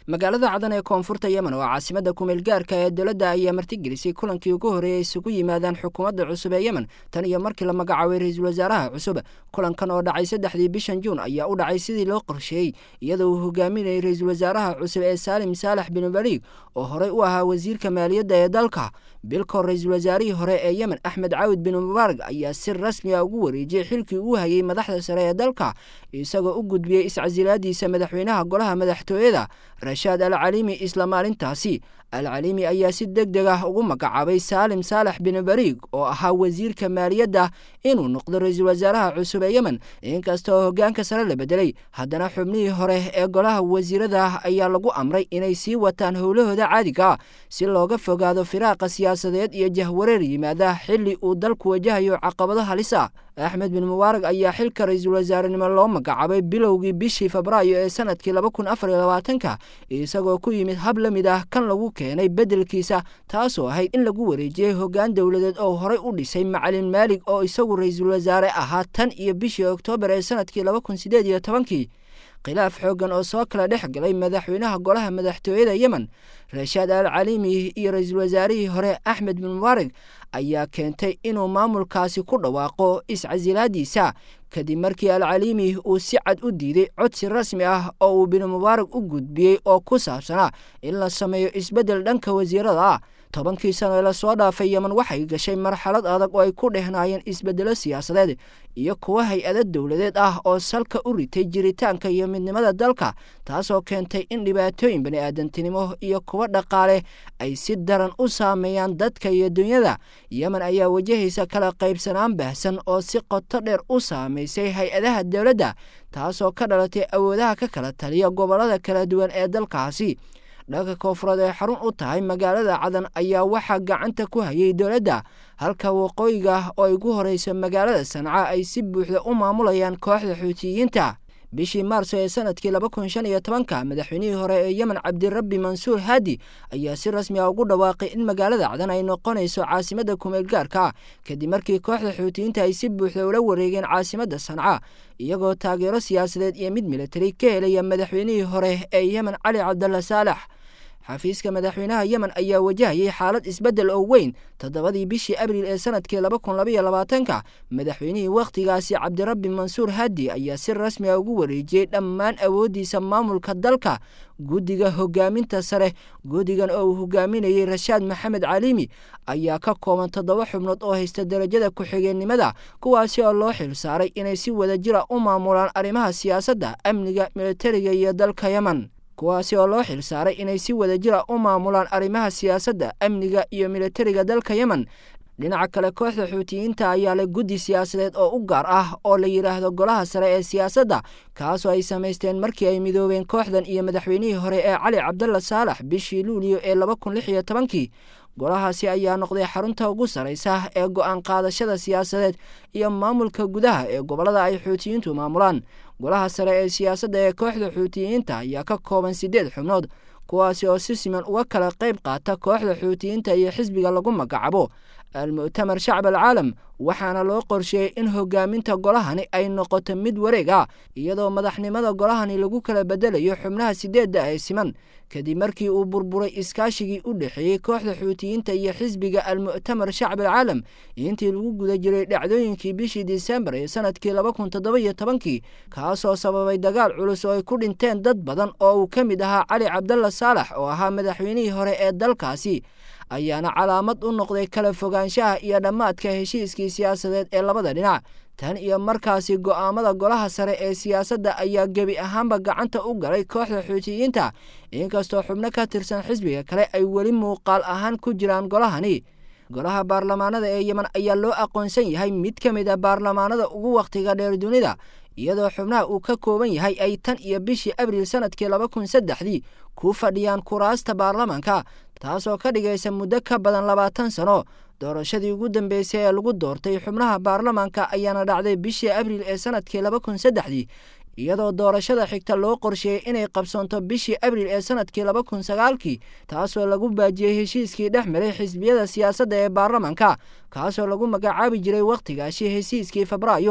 magaalada cadan ee koonfurta yemen oo caasimada kumeel gaarka ee dowladda ayaa martigelisay kulankii ugu horreeyay isugu yimaadaan xukuumadda cusub ee yemen tan iyo markii la magacaabay ra-iisul wasaaraha cusub kulankan oo dhacay saddexdii bishan juun ayaa u dhacay sidii loo qorsheeyey iyadoo uu hogaaminayay ra-iisul wasaaraha cusub ee saalim saalax bin baliig oo horey u ahaa wasiirka maaliyadda ee dalka bilkoo ra-iisul wasaarihii hore ee yemen axmed caawid bin mubaarag ayaa si rasmi a ugu wareejiyey xilkii uu hayay madaxda sare ee dalka isagoo u gudbiyey iscasilaadiisa madaxweynaha golaha madaxtooyada rashaad al caliimi isla maalintaasi al caliimi ayaa si deg deg ah ugu magacaabay saalim saalax bin bariig oo ahaa wasiirka maaliyadda inuu noqdo ra-iisul wasaaraha cusub ee yemen inkasta oo hoggaanka sare la bedelay haddana xubnihii hore ee golaha wasiirada ayaa lagu amray inay sii wataan howlahooda caadiga si looga fogaado firaaqa siyaasadeed iyo jahwareer yimaada xilli uu dalku wajahayo caqabado halisa axmed bin mubaarag ayaa xilka ra-iisul wasaarenimo loo magacaabay bilowgii bishii febraayo ee sanadkii laba kun afar iyo labaatanka isagoo ku yimid hab la mid ah kan lagu keenay beddelkiisa taasoo ahayd in lagu wareejiyey hoggaan dowladeed oo horey u dhisay macalin maalig oo isagu ra-iisul wasaare ahaa tan iyo bishii oktoobar ee sanadkii laba kun sideed iyo tobankii khilaaf xooggan oo soo kala dhex galay madaxweynaha golaha madaxtooyada yemen rashaad al caliimi iyo ra-iisul wasaarihii hore axmed bin mubaarag ayaa keentay inuu maamulkaasi ku dhawaaqo iscasilaadiisa kadib markii al caliimi uu si cad u diiday codsi rasmi ah oo uu bin mubaarag u gudbiyey oo ku saabsanaa in la sameeyo isbeddel dhanka wasiirada ah tobankii sano ee lasoo dhaafay yemen waxay gashay marxalad adag oo ay ku dhehnaayeen isbeddelo siyaasadeed iyo kuwo hay-ado dowladeed ah oo salka u ritay jiritaanka iyo midnimada dalka taasoo keentay in dhibaatooyin bani-aadantinimo iyo kuwo dhaqaale ay si daran u saameeyaan dadka iyo dunyada yemen ayaa wajahaysa kala qaybsanaan baahsan oo si qoto dheer u saameysay hay-adaha dowladda taasoo ka dhalatay awoodaha ka kala taliya gobollada kala duwan ee dalkaasi dhanka koonfureed ee xarun u tahay magaalada cadan ayaa waxaa gacanta ku hayay dowladda halka waqooyiga oo ay gu horeyso magaalada sanca ay si buuxda u maamulayaan kooxda xuutiyiinta bishii maarso ee sanadkii laba kun shan iyo tobanka madaxweynihii hore ee yemen cabdirabbi mansuur haadi ayaa si rasmi ah ugu dhawaaqay in magaalada cadan ay noqonayso caasimadda kumeel gaarka kadib markii kooxda xuutiyiinta ay si buuxda ula wareegeen caasimadda sanca iyagoo taageero siyaasadeed iyo mid militari ka helaya madaxweynihii hore ee yemen cali cabdalla saalax xafiiska madaxweynaha yemen ayaa wajahayay xaalad isbeddel oo weyn toddobadii bishii abriil ee sanadkii laba kun labaiyo labaatanka madaxweynihii wakhtigaasi cabdirabbi mansuur haadi ayaa si rasmi a ugu wareejiyey dhammaan awooddiisa maamulka dalka guddiga hogaaminta sare guddigan oo uu hogaaminayey rashaad maxamed caliimi ayaa ka kooban toddoba xubnood oo haysta darajada ku-xigeennimada kuwaasi oo loo xil saaray inay si wadajira u maamulaan arrimaha siyaasadda amniga militariga iyo dalka yemen kuwaasi oo loo xil saaray inay si wadajira u maamulaan arrimaha siyaasadda amniga iyo militariga dalka yemen dhinaca kale kooxda xuutiyiinta ayaa leh guddi siyaasadeed oo u gaar ah oo la yidhaahdo golaha sare ee siyaasadda kaasoo ay samaysteen markii ay midoobeen kooxdan iyo madaxweynihii hore ee cali cabdalla saalax bishii luuliyo ee laba kun lix iyo tobankii golahaasi ayaa noqday xarunta ugu sarraysa ee go-aan qaadashada siyaasadeed iyo maamulka gudaha ee gobollada ay xuutiyiintu maamulaan golaha sare ee siyaasadda ee kooxda xuutiyiinta ayaa ka kooban siddeed xubnood kuwaasi oo si siman uga kala qayb qaata kooxda xuutiyiinta iyo xisbiga lagu magacaabo al-mu'tamar shacb alcaalam waxaana loo qorsheeyey in hogaaminta golahani ay noqoto mid wareeg ah iyadoo madaxnimada golahani lagu kala bedelayo xubnaha sideedda ee siman kadib markii uu burburay iskaashigii u dhexeeyey kooxda xuutiyiinta iyo xisbiga al-mu'tamar shacb alcaalam intii lagu guda jiray dhacdooyinkii bishii disembar ee sanadkii laba kun toddoba iyo tobankii kaasoo sababay dagaal culus oo ay ku dhinteen dad badan oo uu ka mid ahaa cali cabdalla saalax oo ahaa madaxweynihii hore ee dalkaasi ayaana calaamad u noqday kala fogaanshaha iyo dhammaadka heshiiskii siyaasadeed ee labada dhinac tan iyo markaasi go'aamada golaha sare ee siyaasadda ayaa gebi ahaanba gacanta u galay kooxda xuutiyiinta inkastoo xubno ka tirsan xisbiga kale ay weli muuqaal ahaan ku jiraan golahani golaha baarlamaanada ee yemen ayaa loo aqoonsan yahay mid ka mid a baarlamaanada ugu wakhtiga dheer dunida iyadoo xubnaha uu ka kooban yahay ay tan iyo bishii abriil sanadkii laba kun saddexdii ku fadhiyaan kuraasta baarlamaanka taasoo ka dhigaysa muddo ka badan labaatan sano doorashadii ugu dambeysay ee lagu doortay xubnaha baarlamaanka ayaana dhacday bishii abriil ee sanadkii laba kun saddexdii iyadoo doorashada xigta loo qorsheeyey inay qabsoonto bishii abriil ee sanadkii laba kun sagaalkii taasoo lagu baajiyey heshiiskii dhex maray xisbiyada siyaasadda ee baarlamaanka kaasoo lagu magacaabi jiray wakhtigaasi heshiiskii febraayo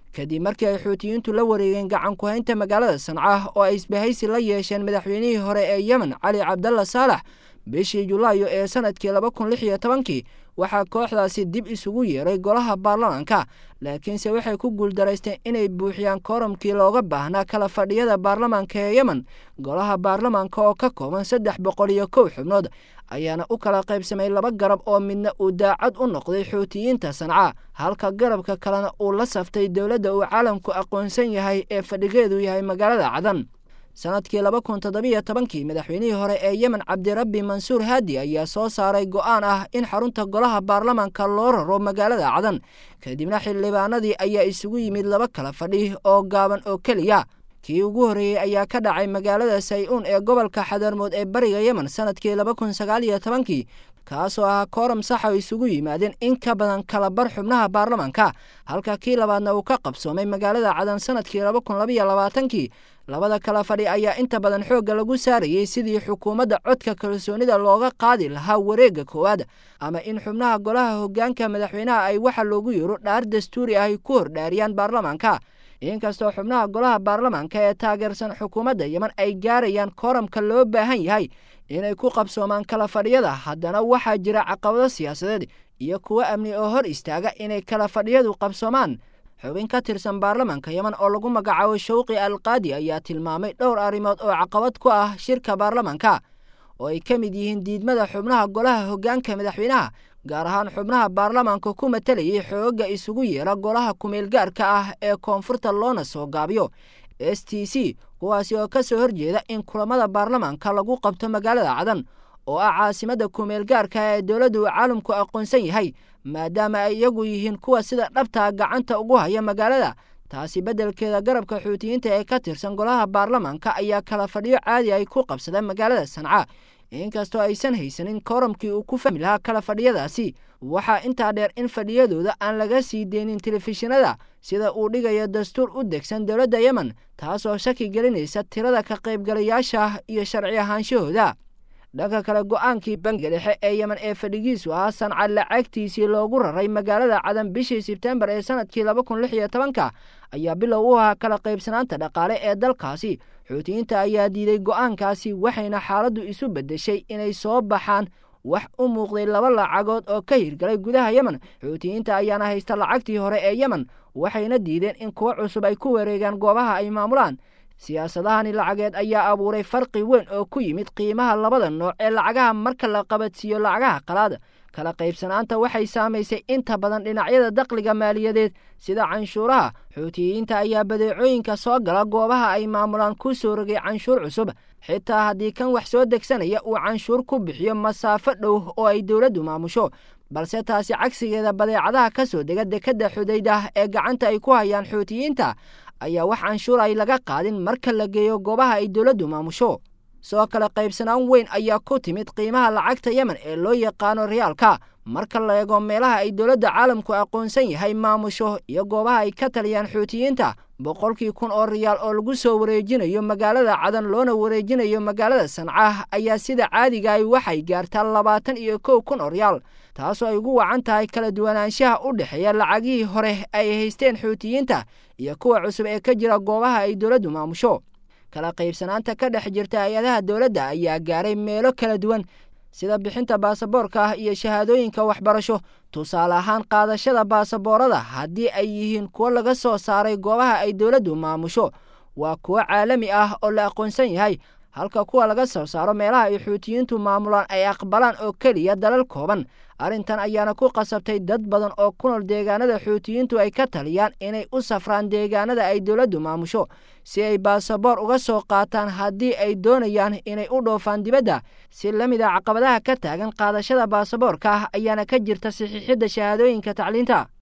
kadib markii ay xuutiyiintu la wareegeen gacan ku-haynta magaalada sanca oo ay isbahaysi la yeesheen madaxweynihii hore ee yemen cali cabdalla saalax bishii julaayo ee sanadkii laba kun lix iyo tobankii waxaa kooxdaasi dib isugu yeeray golaha baarlamaanka laakiinse waxay ku guuldaraysteen inay buuxiyaan kooramkii looga baahnaa kala fadhiyada baarlamaanka ee yemen golaha baarlamaanka oo ka kooban saddex boqol iyo kow xubnood ayaana u kala qaybsamay laba garab oo midna uu daacad u noqday xuutiyiinta sanca halka garabka kalena uu la saftay dowladda uu caalamku aqoonsan yahay ee fadhigeedu yahay magaalada cadan sanadkii laba kun toddobiyo tobankii madaxweynihii hore ee yemen cabdirabbi mansuur haadi ayaa soo saaray go'aan ah in xarunta golaha baarlamaanka loo raro magaalada cadan kadibna xildhibaanadii ayaa isugu yimid laba kala fadhi oo gaaban oo keliya kii ugu horreeyey ayaa ka dhacay magaalada say-uun ee gobolka xadarmood ee bariga yemen sanadkii laba kun sagaal iyo tobankii kaasoo ahaa kooram saxa isugu yimaadeen in ka badan kala bar xubnaha baarlamaanka halka kii labaadna uu ka qabsoomay magaalada cadan sanadkii laba kun labaiyo labaatankii labada kala fadhi ayaa inta badan xoogga lagu saarayey sidii xukuumadda codka kalsoonida looga qaadi lahaa wareegga koowaad ama in xubnaha golaha hoggaanka madaxweynaha ay waxa loogu yeero dhaar dastuuri ah ay ku hordhaariyaan baarlamaanka inkastoo xubnaha golaha baarlamaanka ee taageersan xukuumadda yemen ay gaarayaan kooramka loo baahan yahay inay ku qabsoomaan kala fadhiyada haddana waxaa jira caqabado siyaasadeed iyo kuwo amni oo hor istaaga inay kala fadhiyadu qabsoomaan xubin ka tirsan baarlamaanka yemen oo lagu magacaabo shawqi alqaadi ayaa tilmaamay dhowr arrimood oo caqabad ku ah shirka baarlamaanka oo ay ka mid yihiin diidmada xubnaha golaha hoggaanka madaxweynaha gaar ahaan xubnaha baarlamaanka ku matalayay xoogga isugu yeera golaha kumeelgaarka ah ee koonfurta loona soo gaabiyo s t c kuwaasi oo ka soo horjeeda in kulamada baarlamaanka lagu qabto magaalada cadan oo ah caasimadda kumeelgaarka ee dowladdu uu caalamku aqoonsan yahay maadaama ay iyagu yihiin kuwa sida dhabtaa gacanta ugu haya magaalada taasi beddelkeeda garabka xuutiyiinta ee ka tirsan golaha baarlamaanka ayaa kala fadhiyo caadi ay ku qabsadeen magaalada sanca inkastoo aysan haysanin kooramkii uu ku fahmi lahaa kala fadhiyadaasi waxaa intaa dheer in fadhiyadooda aan laga sii deynin telefishinada sida uu dhigayo dastuur u degsan dowladda yemen taasoo shaki gelinaysa tirada ka qaybgalayaasha iyo sharci ahaanshahooda dhanka kale go-aankii bangiga dhexe ee yemen ee fadhigiisu ahaa sanca lacagtiisii loogu raray magaalada cadan bishii sebtembar ee sanadkii laba kun lix iyo tobanka ayaa bilow u ahaa kala qaybsanaanta dhaqaale ee dalkaasi xuutiyiinta ayaa diiday go-aankaasi waxayna xaaladdu isu beddeshay inay soo baxaan wax u muuqday laba lacagood oo ka hirgalay gudaha yemen xuutiyiinta ayaana haysta lacagtii hore ee yemen waxayna diideen in kuwo cusub ay ku wareegaan goobaha ay maamulaan siyaasadahani lacageed ayaa abuuray farqi weyn oo ku yimid qiimaha labada nooc ee lacagaha marka la qabadsiiyo lacagaha qalaad kala qaybsanaanta waxay saamaysay inta badan dhinacyada dakhliga maaliyadeed sida canshuuraha xuutiyiinta ayaa badeecooyinka soo gala goobaha ay maamulaan ku soo rogay canshuur cusub xitaa haddii kan wax soo degsanaya uu canshuur ku bixiyo masaafo dhow oo ay dowladdu maamusho balse taasi cagsigeeda badeecadaha ka soo dega dekedda xudaydah ee gacanta ay ku hayaan xuutiyiinta ayaa wax canshuur ay laga qaadin marka la geeyo goobaha ay dowladdu maamusho soo kale qaybsanaan weyn ayaa ku timid qiimaha lacagta yemen ee loo yaqaano riyaalka marka la eego meelaha ay dowladda caalamku aqoonsan yahay maamusho iyo goobaha ay ka taliyaan xuutiyiinta boqolkii kun oo riyaal oo lagu soo wareejinayo magaalada cadan loona wareejinayo magaalada sanca ayaa sida caadiga ay waxay gaartaa labaatan iyo kow kun oo riyaal taasoo ay ugu wacan tahay kala duwanaanshaha u dhexeeya lacagihii hore ay haysteen xuutiyiinta iyo kuwa cusub ee ka jira goobaha ay dowladdu maamusho kala qaybsanaanta ka dhex jirta hay-adaha dowladda ayaa gaaray meelo kala duwan sida bixinta baasaboorka ah iyo shahaadooyinka waxbarasho tusaale ahaan qaadashada baasaboorada haddii ay yihiin kuwo laga soo saaray goobaha ay dowladdu maamusho waa kuwo caalami ah oo la aqoonsan yahay halka kuwa laga soo saaro meelaha ay xuutiyiintu maamulaan ay aqbalaan oo keliya dalal kooban arrintan ayaana ku qasabtay dad badan oo ku nool deegaanada xuutiyiintu ay ka taliyaan inay u safraan deegaanada ay dowladdu maamusho si ay baasaboor uga soo qaataan haddii ay doonayaan inay u dhoofaan dibadda si la mid a caqabadaha ka taagan qaadashada baasaboorka ah ayaana ka jirta saxiixidda shahaadooyinka tacliinta